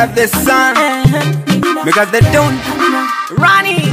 got the sun, we got the dawn. Rani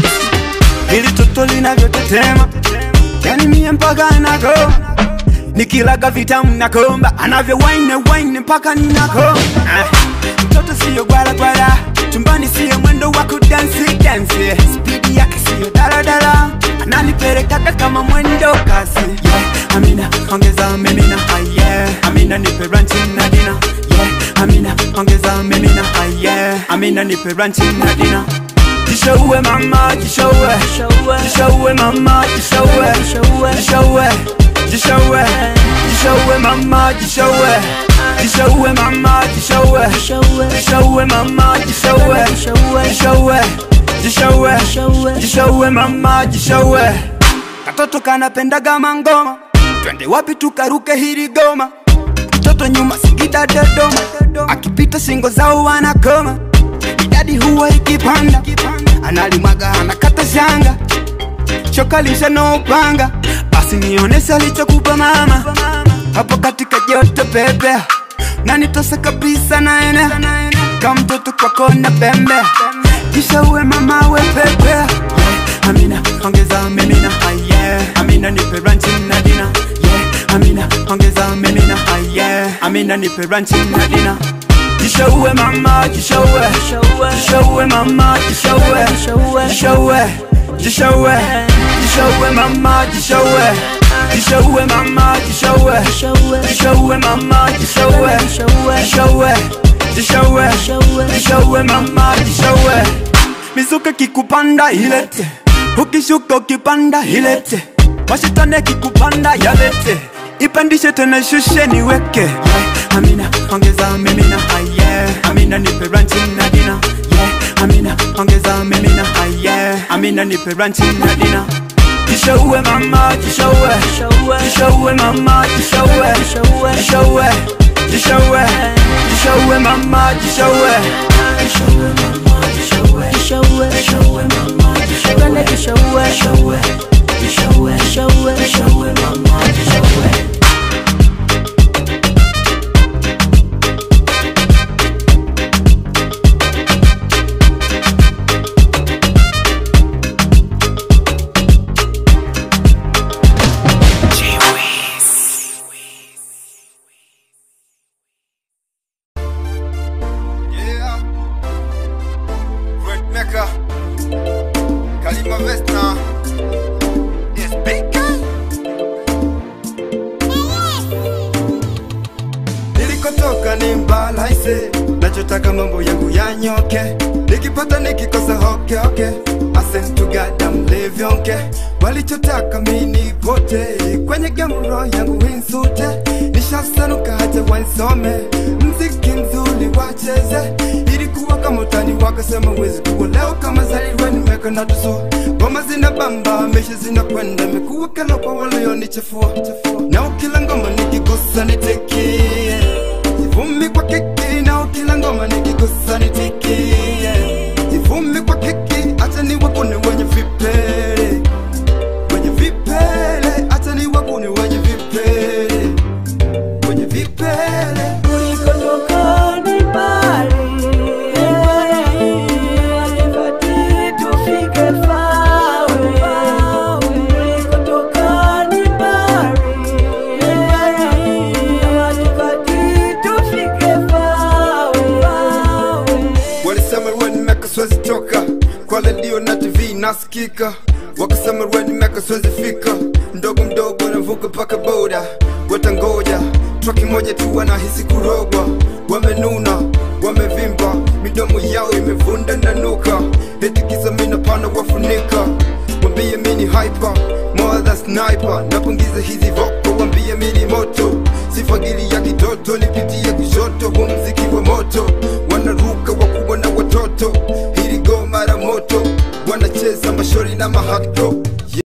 Hili toto linavyotetema, yani mie mpaka nako nikilaga vitamu nakomba, anavyo wine wine mpaka ninako. Ah, Mtoto siyo gwala gwala, chumbani siyo mwendo wa kudansi dansi, spidi yake siyo daladala, ananipelekaga kama mwendo kasi. Yeah, Amina ongeza mimina, ah, yeah. Amina nipe ranchi na dina, yeah. Amina ongeza mimina, ah, yeah. Amina nipe ranchi na dina. Jishowe mama, jishowe Jishowe. Jishowe mama, jishowe Jishowe. Jishowe Jishowe Jishowe mama, jishowe Jishowe mama, jishowe Jishowe. Jishowe mama, jishowe Jishowe. Jishowe Jishowe Jishowe. Jishowe mama, jishowe Katoto kanapendaga mangoma Twende wapi tukaruke hili goma Mtoto nyuma Singida Dodoma Akipita singo zao wanakoma idadi huwa ikipanda analimwaga anakata shanga choka lisha no upanga basi nionese alichokupa mama hapo katika joto pepe na nitose kabisa naene kama mtoto kwako na pembe kisha uwe mama we pepe yeah. amina ongeza mimina ah, yeah. amina nipe ranchi na dina yeah. amina ongeza mimina ah, yeah. amina nipe ranchi na dina Jishowe mama, jishowe Jishowe. Jishowe mama, jishowe Jishowe. Jishowe Jishowe Jishowe mama, jishowe Jishowe mama, jishowe Jishowe. Jishowe mama, jishowe Jishowe. Jishowe Jishowe Jishowe. Jishowe mama, jishowe Mizuka kikupanda ilete Ukishuka ukipanda ilete Mashitane kikupanda yalete Ipandishe tena shushe niweke yeah. Amina ongeza mimina ah, yeah. Amina nipe ranchi na dina yeah. Amina ongeza mimina ah, yeah. Amina nipe ranchi na dina Jishowe mama jishowe Jishowe. Jishowe mama jishowe Jishowe. Jishowe Jishowe Jishowe mama jishowe Jishowe mama jishowe Jishowe. Jishowe mama jishowe Twende jishowe. Jishowe Jishowe Jishowe. Jishowe mama jishowe Yeah. Red Mecca. Kalima Vesna. Yes, Bika. Nilikotoka ni mbalaise, nachotaka mambo yangu yanyoke, nikipata nikikosa hoke hoke, asentugada mlevyonke, walichotaka mini pote, kwenye gamro yangu winsute, nishasanuka hata wansome, mziki mzuri wacheze, ilikuwa kama utani wakasema wezi kuwa leo kama zaliwe nimeka na tuso, ngoma zina bamba, mesha zinakwenda, mekuwa kala kwa walionichafua, na ukila ngoma nikigusa nitekie Jivumi kwa kiki na ukila ngoma nikigusa nitikie Jivumi kwa kiki acha ni wakune wenye vipele Wenye vipele acha ni wakune wenye vipele Wenye vipele Ulikotoka ni mbali. Hatufati tufike fawe. Ulikotoka ni mbali. Hatufati tufike fawe. Walisema ruwe nimeka siwezi toka Kwa redio na TV nasikika Wakasema ruwe nimeka siwezi fika Mdogo mdogo navuka paka boda Watangoja Traki moja tu wanahisi kurogwa Wamenuna, wamevimba Midomo yao imevunda na nuka Eti kisa mina pana wafunika Wambie mini hyper More than sniper Napungiza hizi voko Wambie mini moto Sifagili ya kitoto Nipitie kushoto Huu mziki wa moto Wanaruka wakubwa na watoto Hili go mara moto Wanacheza mashori na mahakto